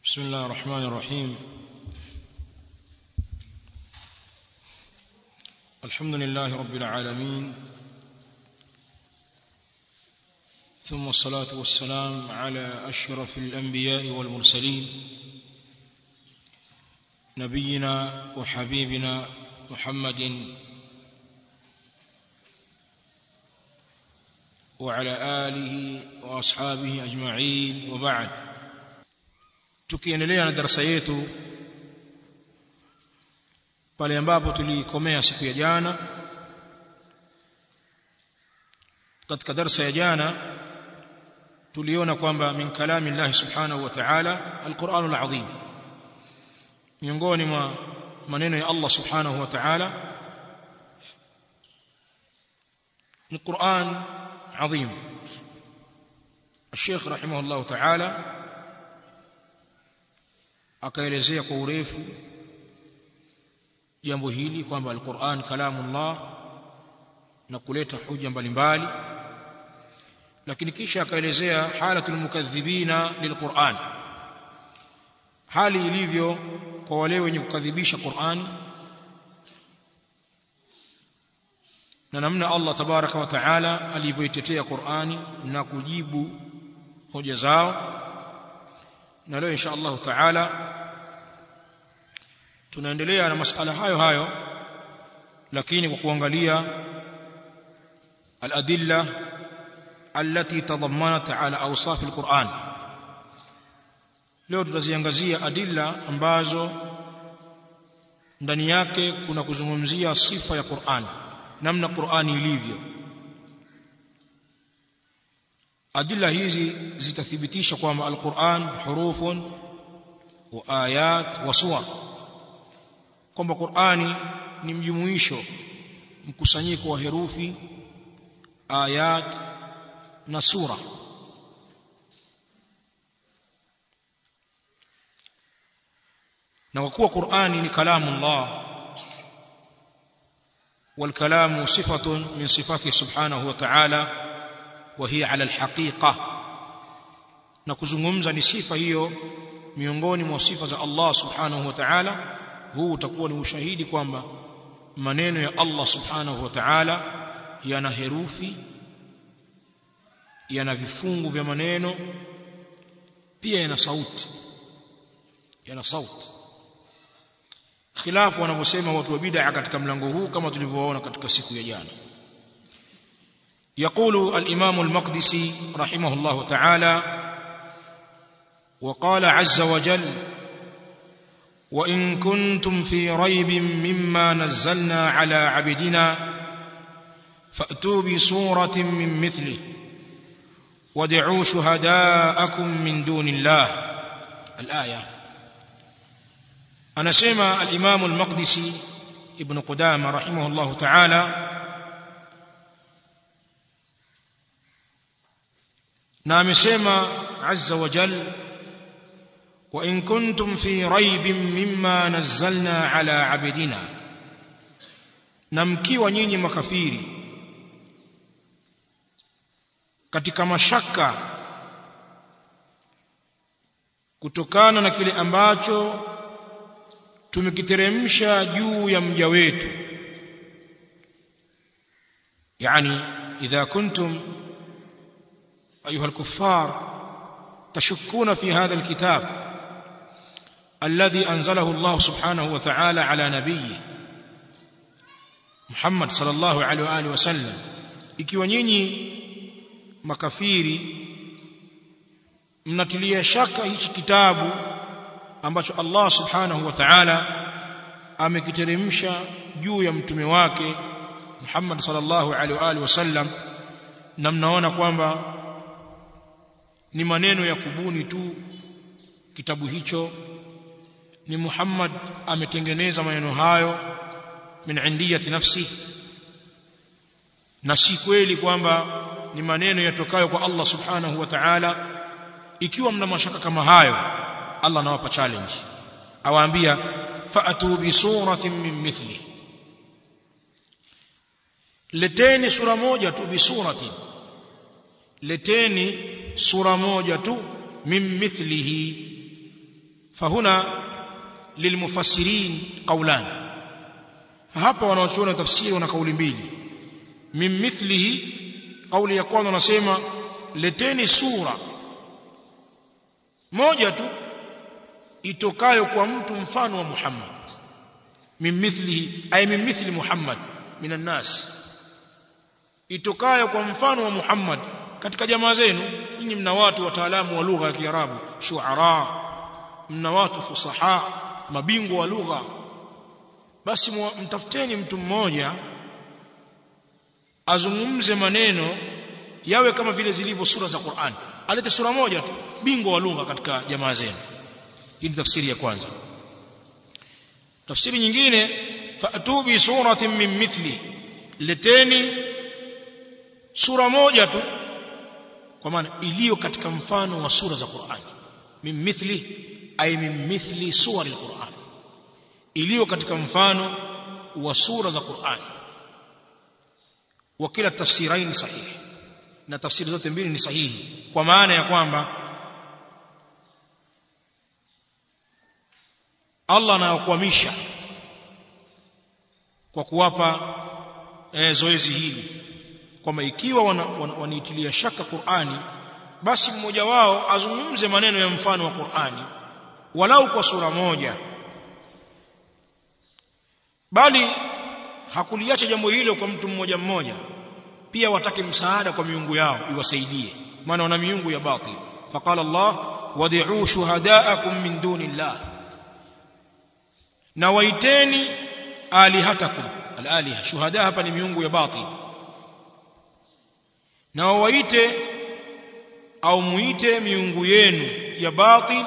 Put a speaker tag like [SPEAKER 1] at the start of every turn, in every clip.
[SPEAKER 1] بسم الله الرحمن الرحيم الحمد لله رب العالمين ثم الصلاة والسلام على أشرف الأنبياء والمرسلين نبينا وحبيبنا محمد وعلى آله وأصحابه أجمعين وبعد tukiendelea na darasa yetu pale ambapo tulikomea siku ya jana katika darasa ya jana tuliona kwamba min kalami Allah subhanahu wa ta'ala alquranul azim miongoni mwa maneno ya Allah subhanahu wa ta'ala ni Qur'an azim الشيخ رحمه الله تعالى akaelezea kwa urefu jambo hili kwamba alquran kalamullah na kuleta hoja mbalimbali lakini kisha akaelezea halatul mukadhibina lilquran hali ilivyo kwa wale wenye kukadhibisha Qur'ani na namna Allah tabaraka wa taala alivyoitetea Qur'ani na kujibu hoja zao na leo insha Allah taala tunaendelea na masala hayo hayo lakini kwa kuangalia al-adilla التي تضمنت على اوصاف القرآن leo tutaziangazia adilla ambazo ndani yake kuna kuzungumzia sifa ya Qur'an namna Qur'ani ilivyo adilla hizi zitathibitisha kwamba al-Qur'an hurufun wa ayat wa suwar kwamba Qur'ani ni mjumuisho mkusanyiko wa herufi ayat na sura na kwa kuwa Qur'ani ni kalamu Allah والكلام صفة من صفاته سبحانه وتعالى وهي على الحقيقة na kuzungumza ni sifa hiyo miongoni mwa sifa za Allah subhanahu wa ta'ala huu utakuwa ni ushahidi kwamba maneno ya Allah subhanahu wa ta'ala yana herufi yana vifungu vya maneno pia yana sauti yana sauti khilafu wanavyosema watu wa bid'a katika mlango huu kama tulivyoona katika siku ya jana يقول الإمام المقدسي رحمه الله تعالى وقال عز وجل وإن كنتم في ريب مما نزلنا على عبدنا فأتوا بصورة من مثله وادعوا شهداءكم من دون الله الآية أنا سمع الإمام المقدسي ابن قدامة رحمه الله تعالى نعم سمع عز وجل وإن كنتم في ريب مما نزلنا على عبدنا نمكي ونيني مكفيري katika mashaka kutokana na kile ambacho tumekiteremsha juu ya mja wetu yani idha kuntum ayuha alkuffar tashukuna fi hadha alkitab alladhi anzalahu Allah subhanahu wa ta'ala ala nabiyyi Muhammad sallallahu alaihi wa alihi wasallam ikiwa nyinyi makafiri mnatilia shaka hichi kitabu ambacho Allah subhanahu wa ta'ala amekiteremsha juu ya mtume wake Muhammad sallallahu alaihi wa alihi wasallam na mnaona kwamba ni maneno ya kubuni tu kitabu hicho ni Muhammad ametengeneza maneno hayo min indiyati nafsi na si kweli kwamba ni maneno yatokayo kwa Allah subhanahu wa ta'ala ikiwa mna mashaka kama hayo Allah anawapa challenge awaambia fa'atu bi suratin min mithli leteni sura moja tu bi suratin leteni sura moja tu min mithlihi fahuna lilmufassirin qawlan hapa wanaochuona tafsiri wana kauli mbili min mithlihi kauli ya kwanza wanasema leteni sura moja tu itokayo kwa mtu mfano wa Muhammad min mithlihi ay min mithli Muhammad minan nas itokayo kwa mfano wa Muhammad katika jamaa zenu nyinyi mna watu wataalamu wa lugha ya Kiarabu shuara mna watu fusaha mabingwa wa lugha basi mtafuteni mtu mmoja azungumze maneno yawe kama vile zilivyo sura za Qur'an alete sura moja tu bingwa wa lugha katika jamaa zenu hii ni tafsiri ya kwanza tafsiri nyingine fa'tu bi suratin min mithli leteni sura moja tu kwa maana iliyo katika mfano wa sura za Qur'an min mithli ay min mithli suwari al-Qur'an iliyo katika mfano wa sura za Qur'an wa kila tafsirain sahihi na tafsiri zote mbili ni sahihi kwa maana ya kwamba Allah anayokuamisha kwa kuwapa e, zoezi hili kwamba ikiwa wanaitilia wana, wana shaka Qur'ani basi mmoja wao azungumze maneno ya mfano wa Qur'ani walau kwa sura moja bali hakuliacha jambo hilo kwa mtu mmoja mmoja pia watake msaada kwa miungu yao iwasaidie maana wana miungu ya batil faqala Allah wad'u shuhadaakum min dunillah na waiteni alihatakum alaliha shuhada hapa ni miungu ya batil na waite au muite miungu yenu ya batil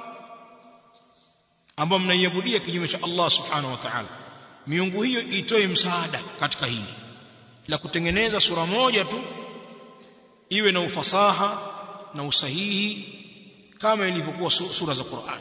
[SPEAKER 1] ambao mnaiabudia kinyume cha Allah subhanahu wa ta'ala miungu hiyo itoe msaada katika hili la kutengeneza sura moja tu iwe na ufasaha na usahihi kama ilivyokuwa sura za Qur'an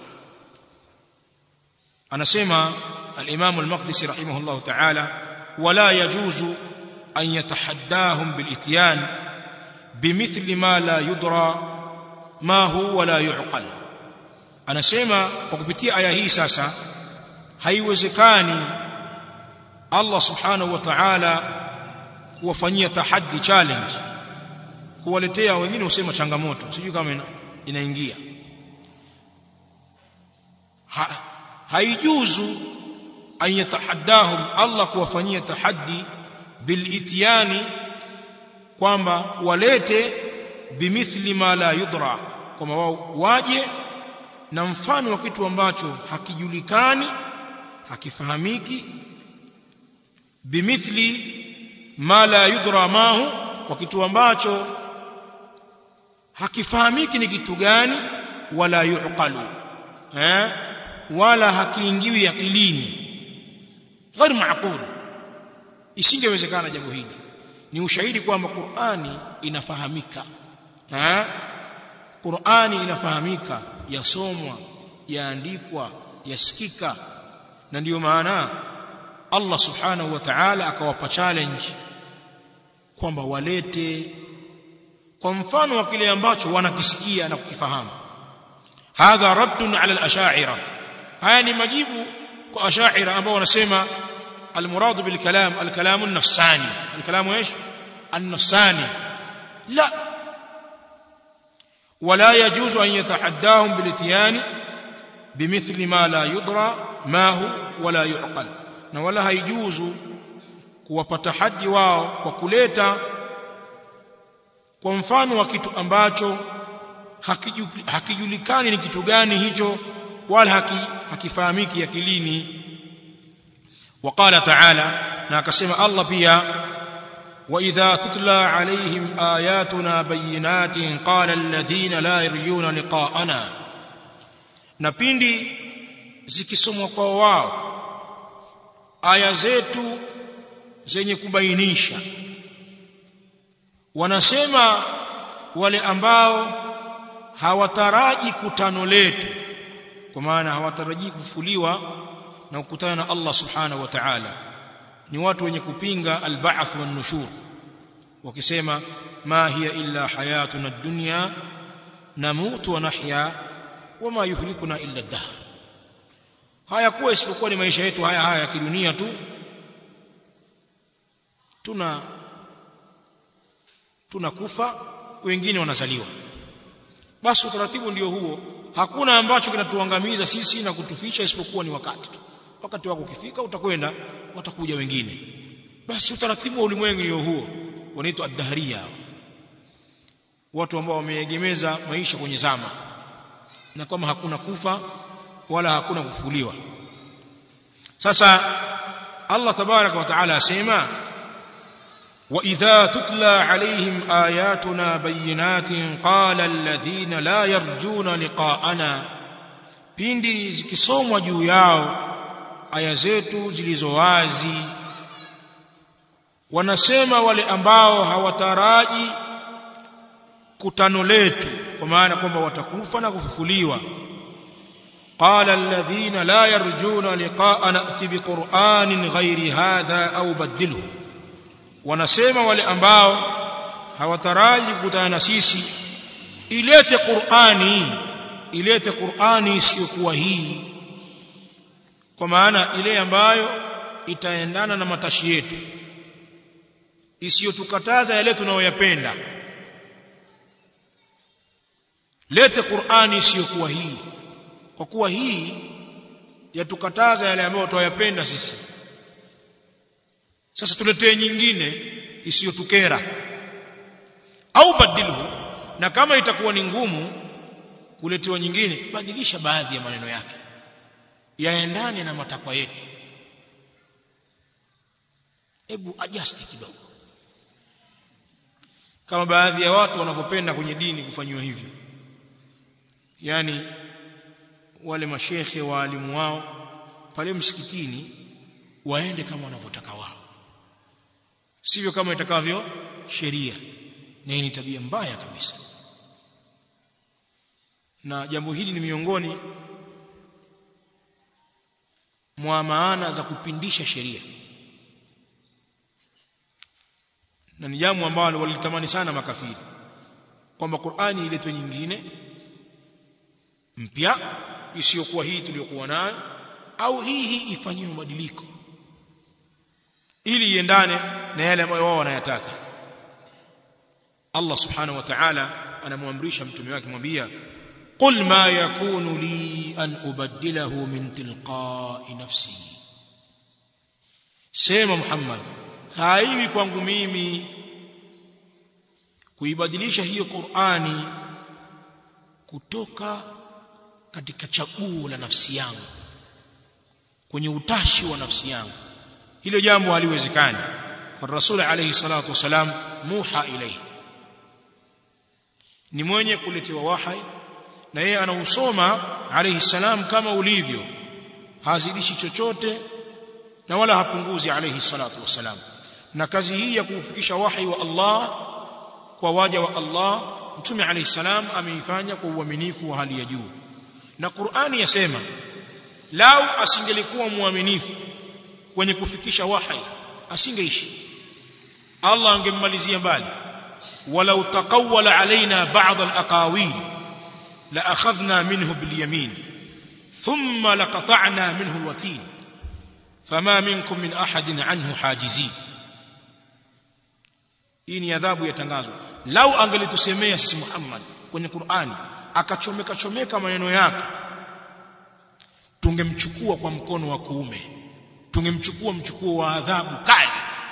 [SPEAKER 1] anasema al-Imam al-Maqdisi rahimahullah ta'ala wala yajuzu an yatahaddahum bil-ityan bimithli ma la yudra ma huwa la yuqal anasema kwa kupitia aya hii sasa haiwezekani Allah subhanahu wa ta'ala kuwafanyia tahaddi challenge kuwaletea wengine usema changamoto sijui kama ina, inaingia ha, haijuzu an yatahaddahum Allah kuwafanyia tahaddi bilitiani kwamba walete bimithli ma la yudra kwamba wao waje na mfano wa kitu ambacho hakijulikani hakifahamiki bimithli ma la yudra mahu kwa kitu ambacho hakifahamiki ni kitu gani wala yuqalu eh wala hakiingiwi akilini غير معقول isingewezekana jambo hili ni ushahidi kwamba Qur'ani inafahamika eh Qur'ani inafahamika yasomwa yaandikwa yasikika na ndiyo maana Allah subhanahu wa ta'ala akawapa challenge kwamba walete kwa mfano wa kile ambacho wanakisikia na kukifahamu hadha raddun ala al-ash'ira haya ni majibu kwa ash'ira ambao wanasema المراد بالكلام الكلام النفساني الكلام ايش النفساني لا ولا يجوز ان يتحداهم بالاتيان بمثل ما لا يدرى ما هو ولا يعقل na wala haijuzu kuwapata haji wao kwa kuleta kwa mfano wa kitu ambacho hakijulikani ni kitu gani hicho wala haki, hakifahamiki akilini وقال تعالى ناكسم الله بيا وإذا تتلى عليهم آياتنا بينات قال الذين لا يرجون لقاءنا نبيندي zikisomwa kwa wao aya zetu zenye kubainisha wanasema wale ambao hawataraji kutano letu kwa maana hawataraji kufuliwa na kukutana na Allah subhanahu wa ta'ala ni watu wenye kupinga al-ba'th wan nushur wakisema ma hiya illa hayatuna ad-dunya namutu wa nahya wama yuhlikuna illa dahr hayakuwa isipokuwa ni maisha yetu haya haya ya kidunia tu tuna tunakufa wengine wanazaliwa basi utaratibu ndio huo hakuna ambacho kinatuangamiza sisi na kutuficha isipokuwa ni wakati tu wakati wako ukifika utakwenda watakuja wengine basi utaratibu wa ulimwengu ndio huo wanaitwa ad-dahriya watu ambao wameegemeza maisha kwenye zama na kama hakuna kufa wala hakuna kufufuliwa sasa Allah tabaraka wa taala asema وإذا تتلى عليهم آياتنا بينات قال الذين لا يرجون لقاءنا pindi zikisomwa juu yao aya zetu zilizo wazi wanasema wale ambao hawataraji kutano letu kwa maana kwamba watakufa na kufufuliwa قال الذين لا يرجون لقاءنا ائت بقرآن غير هذا أو بدله wanasema wale ambao hawataraji kukutana na sisi ilete Qur'ani ilete Qur'ani isiyokuwa hii kwa maana ile ambayo itaendana na matashi yetu isiyotukataza yale tunayoyapenda lete Qur'ani isiyokuwa hii kwa kuwa hii yatukataza yale ambayo tunayapenda sisi sasa tuletee nyingine isiyotukera au badilhu na kama itakuwa ni ngumu kuletewa nyingine badilisha baadhi ya maneno yake yaendane na matakwa yetu hebu adjust kidogo kama baadhi ya watu wanavyopenda kwenye dini kufanywa hivyo yani wale mashekhe waalimu wao pale msikitini waende kama wanavyotaka wao sivyo kama itakavyo sheria na hii ni tabia mbaya kabisa na jambo hili ni miongoni mwa maana za kupindisha sheria na ni jambo ambalo walitamani sana makafiri kwamba Qur'ani iletwe nyingine mpya isiyokuwa hii tuliyokuwa nayo au hii hii ifanyiwe mabadiliko ili iendane na yale ambayo wao wanayataka Allah subhanahu wa ta'ala anamwamrisha mtume wake mwambia qul ma yakunu li an ubaddilahu min tilqa'i nafsi sema Muhammad haiwi kwangu mimi kuibadilisha hiyo Qur'ani kutoka katika chaguo la nafsi yangu kwenye utashi wa nafsi yangu hilo jambo haliwezekani فالرسول عليه الصلاه والسلام موحى اليه ni mwenye kuletewa wahai na yeye anausoma alayhi salam kama ulivyo hazidishi chochote na wala hapunguzi alayhi salatu wasalam na kazi hii ya kufikisha wahi wa Allah kwa waja wa Allah mtume alayhi salam ameifanya kwa uaminifu wa hali ya juu na Qur'ani yasema lau asingelikuwa muaminifu kwenye kufikisha wahi asingeishi Allah angemmalizia mbali walau taqawwala alaina ba'd al-aqawil la akhadhna minhu bil yamin thumma laqata'na minhu al-watin fama minkum min ahadin anhu hajizin hii ni adhabu yatangazwa lau angelitusemea sisi Muhammad kwenye Qur'ani akachomeka chomeka maneno yake tungemchukua kwa mkono wa kuume tungemchukua mchukuo wa adhabu kali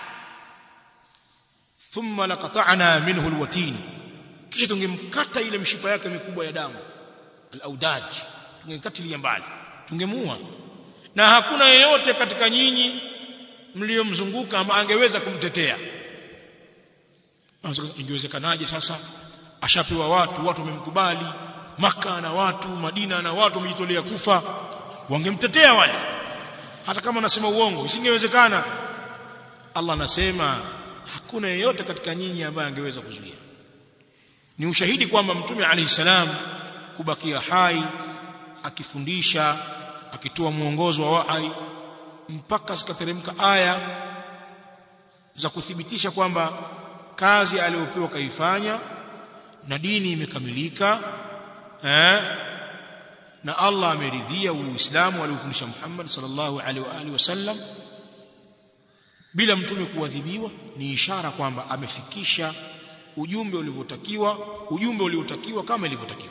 [SPEAKER 1] thumma laqata'na minhu alwatin kisha tungemkata ile mshipa yake mikubwa ya damu alaudaj tungemkatilia mbali tungemuua na hakuna yeyote katika nyinyi mliomzunguka ama angeweza kumtetea ingewezekanaje sasa ashapewa watu watu wamemkubali maka na watu madina na watu wamejitolea kufa wangemtetea wale hata kama anasema uongo isingewezekana Allah anasema hakuna yeyote katika nyinyi ambaye angeweza kuzuia ni ushahidi kwamba mtume alayhi salam kubakia hai akifundisha akitoa mwongozo wa wahai mpaka zikateremka aya za kuthibitisha kwamba kazi aliyopewa kaifanya na dini imekamilika eh na Allah ameridhia uislamu aliofundisha Muhammad sallallahu alaihi wa alihi wasallam bila mtume kuadhibiwa ni ishara kwamba amefikisha ujumbe ulivyotakiwa ujumbe uliotakiwa kama ilivyotakiwa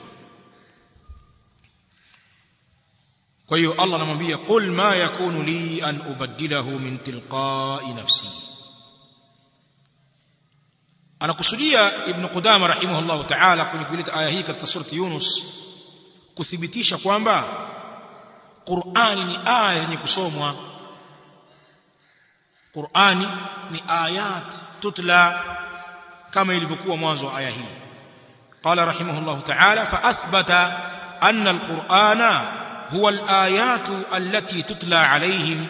[SPEAKER 1] kwa hiyo Allah anamwambia qul ma yakunu li an ubaddilahu min tilqa'i nafsi anakusudia ibn Qudama rahimahullah ta'ala kwenye kuleta aya hii katika surati Yunus kuthibitisha kwamba Qur'ani ni aya yenye kusomwa Qur'ani ni ayat tutla kama ilivyokuwa mwanzo wa aya hii qala rahimahullah ta'ala fa athbata anna al-Qur'ana huwa al-ayat allati tutla alayhim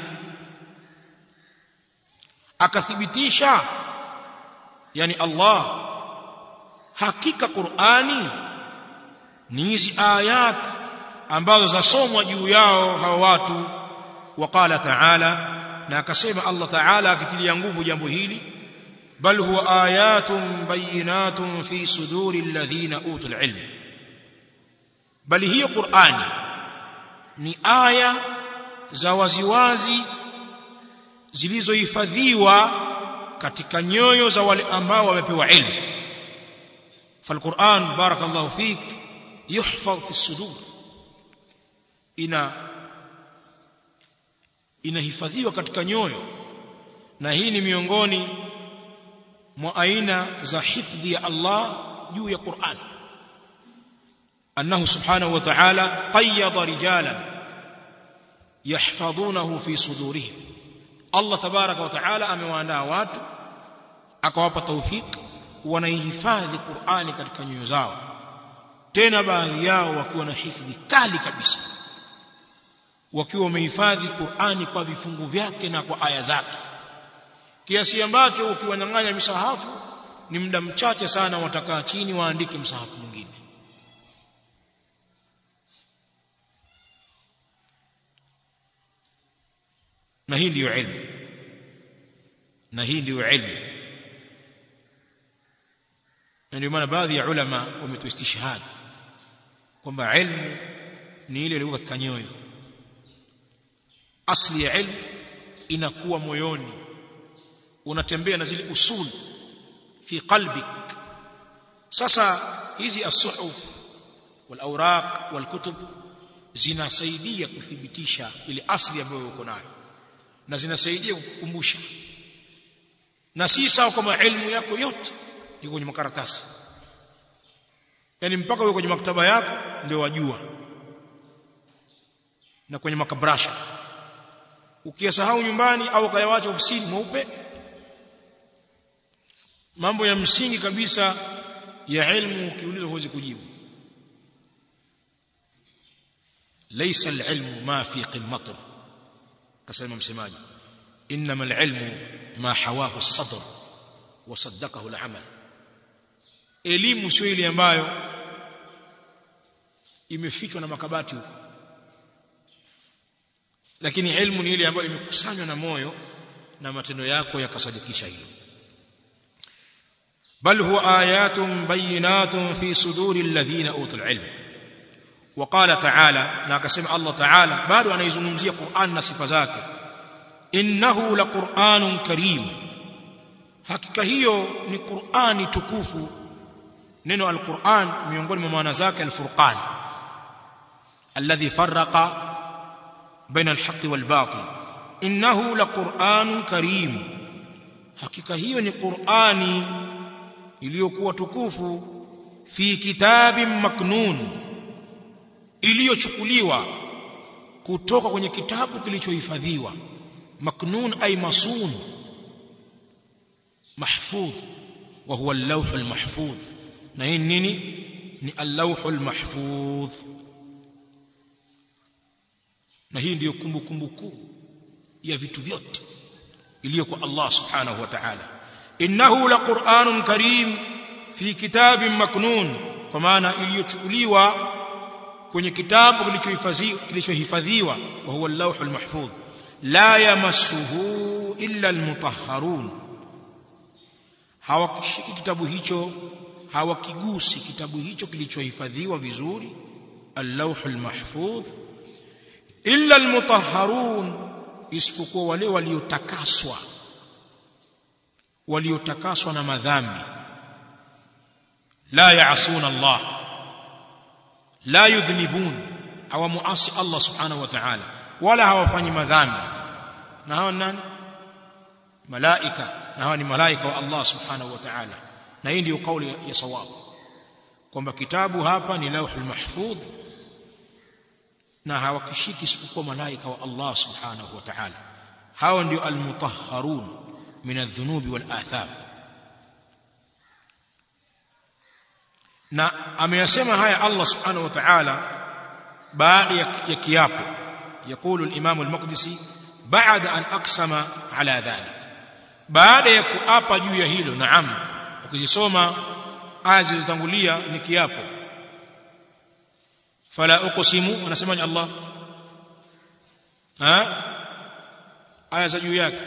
[SPEAKER 1] akathibitisha yani Allah hakika Qur'ani ni hizi ayat ambazo zasomwa juu yao hawa watu waqala ta'ala na akasema Allah ta'ala akitilia nguvu jambo hili bal huwa ayatun bayinatun fi suduri alladhina utul ilm bali hiyo Qur'ani ni aya za waziwazi zilizohifadhiwa katika nyoyo za wale ambao wamepewa ilmu falquran barakallahu fik yuhfaz fi sudur ina inahifadhiwa katika nyoyo na hii ni miongoni mwa aina za hifdhi ya Allah juu ya Qur'an annahu subhanahu wa ta'ala qayyada rijalan yahfazunahu fi sudurihim Allah tabaraka wa ta'ala amewaandaa watu akawapa tawfik wanaihifadhi Qur'ani katika nyoyo zao tena baadhi yao wakiwa na hifadhi kali kabisa wakiwa wamehifadhi Qur'ani kwa vifungu vyake na kwa aya zake kiasi ambacho ukiwanyang'anya misahafu ni muda mchache sana watakaa chini waandike msahafu mwingine na hii ndiyo ilmu na hii ndiyo ilmu na ndio maana baadhi ya ulama wametoa istishhad kwamba ilmu ni ile iliyo katika nyoyo asli ya ilmu inakuwa moyoni unatembea na zile usul fi qalbik sasa hizi as-suhuf wal awraq wal kutub zinasaidia kuthibitisha ile asli ambayo uko nayo na zinasaidia kukukumbusha na si sawa kama elimu yako yote iko kwenye makaratasi yani mpaka uwe kwenye maktaba yako ndio wajua na kwenye makabrasha ukiyasahau nyumbani au ukayawacha ofisini mweupe mambo ya msingi kabisa ya ilmu ukiulizwa huwezi kujibu laysa alilmu ma fi qimmatin kasema msemaji inma alilmu ma hawahu as-sadr wa saddaqahu al-amal elimu sio ile ambayo imefichwa na makabati huko lakini ilmu ni ile ambayo imekusanywa na moyo na matendo yako yakasadikisha hilo bal huwa ayatun bayinatun fi suduri alladhina utul ilm وقال تعالى na akasema Allah Ta'ala bado anaizungumzia Qur'an na sifa zake innahu laqur'anun karim hakika hiyo ni Qur'ani tukufu neno al-Qur'an miongoni mwa maana zake al-Furqan alladhi farraqa baina al-haqqi wal-batil innahu laqur'anun karim hakika hiyo ni Qur'ani iliyokuwa tukufu fi kitabin maknun iliyochukuliwa kutoka kwenye kitabu kilichohifadhiwa maknun ay masun mahfudh wa huwa al-lawh al-mahfudh na hii nini ni al-lawh al-mahfudh na hii ndiyo kumbukumbu kuu ya vitu vyote iliyo kwa Allah subhanahu wa ta'ala innahu laqur'anun karim fi kitabin maknun kwa maana iliyochukuliwa kwenye kitabu kilichohifadhiwa kilichohifadhiwa wa huwa al-lawhul mahfudh la yamassuhu illa al-mutahharun hawakishiki kitabu hicho hawakigusi kitabu hicho kilichohifadhiwa vizuri اللوح المحفوظ إلا المطهرون isipokuwa wale waliotakaswa waliotakaswa na madhambi la yaasuna Allah la yudhnibun hawamuasi Allah subhanahu wa ta'ala wala hawafanyi madhambi na hawa nani malaika na hawa ni malaika wa Allah subhanahu wa ta'ala na hii ndio kauli ya sawabu kwamba kitabu hapa ni lauhul mahfudh na hawakishiki isipokuwa malaika wa Allah subhanahu wa ta'ala hawa ndio almutahharun min adh-dhunubi wal atham na ameyasema haya Allah subhanahu wa ta'ala baada ya kiapo يقول الإمام المقدسي بعد أن أقسم على ذلك بعد يكؤapa juu ya hilo naam ukizisoma aya zilizotangulia ni kiapo fala uqsimu anasemaje Allah ha aya za juu yake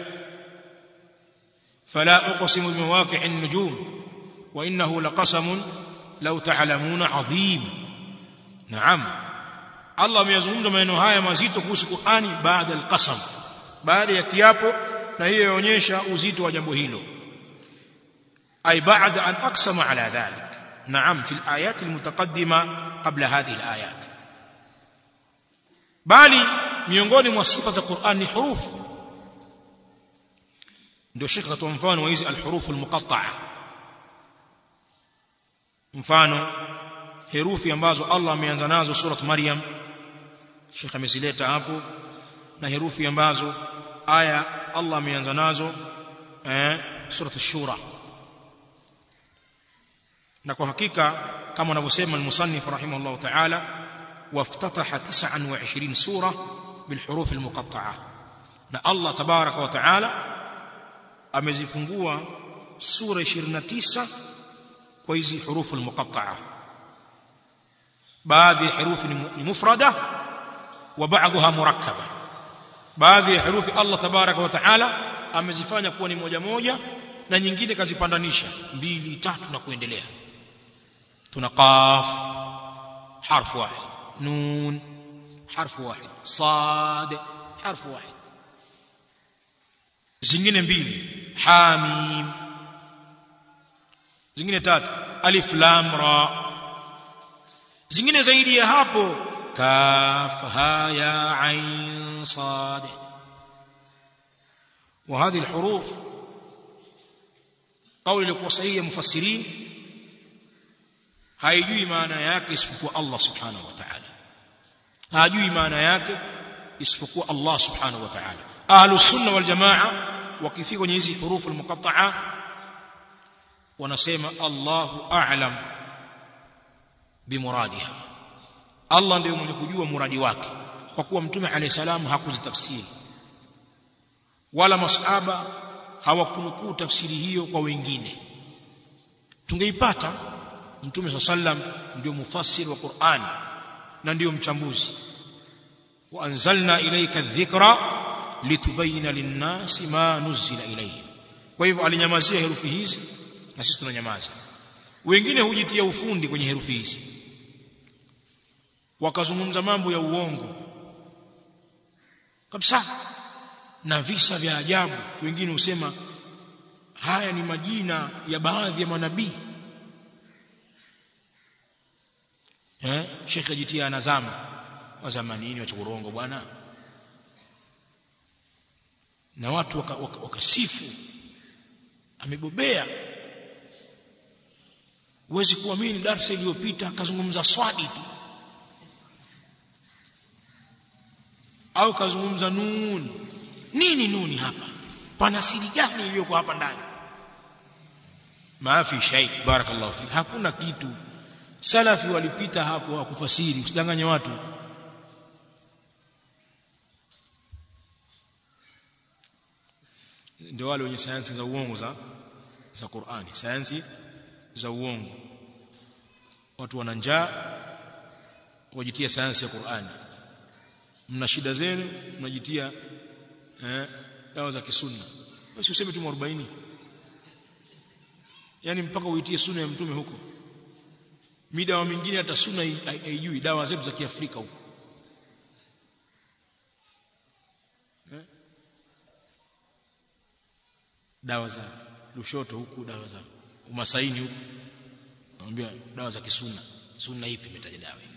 [SPEAKER 1] fala uqsimu bimawaqi'in nujum wa innahu laqasamun law ta'lamuna 'azim naam Allah ameyazungumza maneno haya mazito kuhusu Qur'ani baada al-qasam baada ya kiapo na hiyo inaonyesha uzito wa jambo hilo ay baada an aqsama ala dhalik نعم في الآيات المتقدمة قبل هذه الآيات bali miongoni mwa sifa za Qur'an ni hurufu ndio Sheikh katoa mfano wa hizi alhurufu almuqatta'a mfano herufi ambazo Allah ameanza nazo surat Maryam Sheikh amezileta hapo na herufi ambazo aya Allah ameanza nazo eh surat ash-shura na kwa hakika kama anavyosema al-musannif rahimahullah ta'ala waftataha 29 sura bilhuruf almuqatta'a na Allah tabaraka wa ta'ala amezifungua sura 29 kwa hizi hurufu almuqatta'a baadhi ya herufi ni mufrada wa baadhiha murakkaba baadhi ya herufi Allah tabaraka wa ta'ala amezifanya kuwa ni moja moja na nyingine kazipandanisha mbili tatu na kuendelea tuna qaf harf wahid nun harf wahid sad harf wahid zingine mbili hamim zingine tatu alif lam ra zingine zaidi ya hapo kaf ha ya ain sad وهذه الحروف قول لكم صحيح مفسرين haijui maana yake isipokuwa Allah subhanahu wa ta'ala hajui maana yake isipokuwa Allah subhanahu wa ta'ala ahlus sunna wal jamaa wakifika kwenye hizi hurufu almuqatta'a wanasema Allahu a'lam bimuradiha Allah ndiye mwenye kujua muradi wake kwa kuwa mtume alayhi salam hakuzitafsiri wala masahaba hawakunukuu tafsiri hiyo kwa wengine tungeipata mtume swalla sallam ndio mufassir wa Qur'an na ndio mchambuzi wa anzalna ilayka dhikra litubayina linnasi ma nuzila ilayhim kwa hivyo alinyamazia herufi hizi na sisi tunanyamaza wengine hujitia ufundi kwenye herufi hizi wakazungumza mambo ya uongo kabisa na visa vya ajabu wengine husema haya ni majina ya baadhi ya manabii eh Sheikh ajitia anazama wa zamanini wa urongo bwana na watu wakasifu waka, waka amebobea huwezi kuamini darasa iliyopita akazungumza swadi tu au kazungumza nun nini nuni hapa pana siri gani iliyoko hapa ndani maafi shay barakallahu fi hakuna kitu salafi walipita hapo wakufasiri usidanganye watu ndio wale wenye sayansi za uongo za za Qur'ani sayansi za uongo watu wana njaa wajitia sayansi ya Qur'ani mna shida zenu mnajitia eh dawa za kisunna basi useme tu 40 yani mpaka uitie sunna ya mtume huko midawa mingine hata sunna haijui dawa zetu za kiafrika huko eh? dawa za Lushoto huku dawa za Umasaini huku naambia dawa za kisuna sunna ipi imetaja dawa hii